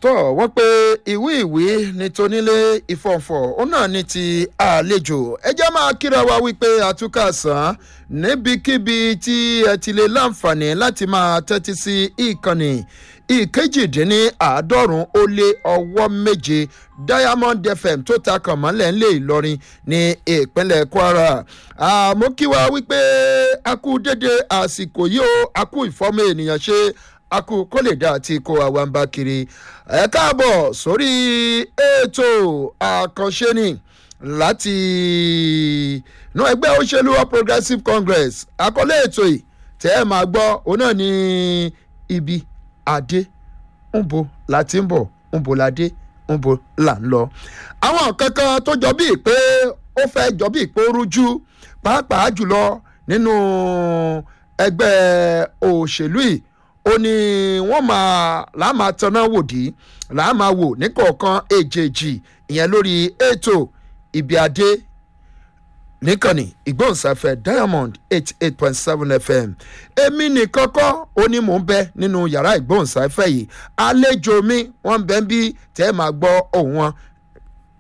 tó wọ́n pé ìwé ìwé ní tonílé ìfọ̀nfọ̀ ó náà ní ti àlejò ẹ jẹ́ máa kíra wa wípé àtúkà sàn níbikíbi tí ẹ ti lè láǹfààní láti máa tẹ́tí sí ìkànnì ìkejìdínláàádọ́rùn ó lé ọwọ́ méje diamond fm tó ta kàn mọ́lẹ̀ ńlẹ̀ ìlọrin ní ìpínlẹ̀ kwara àmọ́ kí wa wípé a kú dédé àsìkò yìí ó a kú ìfọ́mọ ènìyàn ṣe akú kó lè dá àti kó àwa ń bá kiri ẹ káàbọ̀ sórí ètò àkànṣe ni láti inú ẹgbẹ́ òṣèlú all progressives congress àkọlé ètò yìí tẹ́ ẹ máa gbọ́ òun náà ní ibi adé ń bo láti ń bọ̀ ń bo ládé ń bo là ń lọ. àwọn kankan tó jọ bíi pé ó fẹ́ jọ bíi pé ó rújú pàápàá jùlọ nínú ẹgbẹ́ òṣèlú yìí ó ní wọ́n máa láàmà tanná wòdì láàmà wò níkọ̀ọ̀kan èjèèjì ìyẹn lórí ètò ibi adé níkànnì ìgbóhùnsáfẹ́ diamond eighty eight point seven fm èmi nìkan kọ́ ó ní mò ń bẹ nínú yàrá ìgbóhùnsáfẹ́ yìí àlejò mi wọ́n ń bẹ ń bí tẹ́ ẹ máa gbọ́ ohùn wọn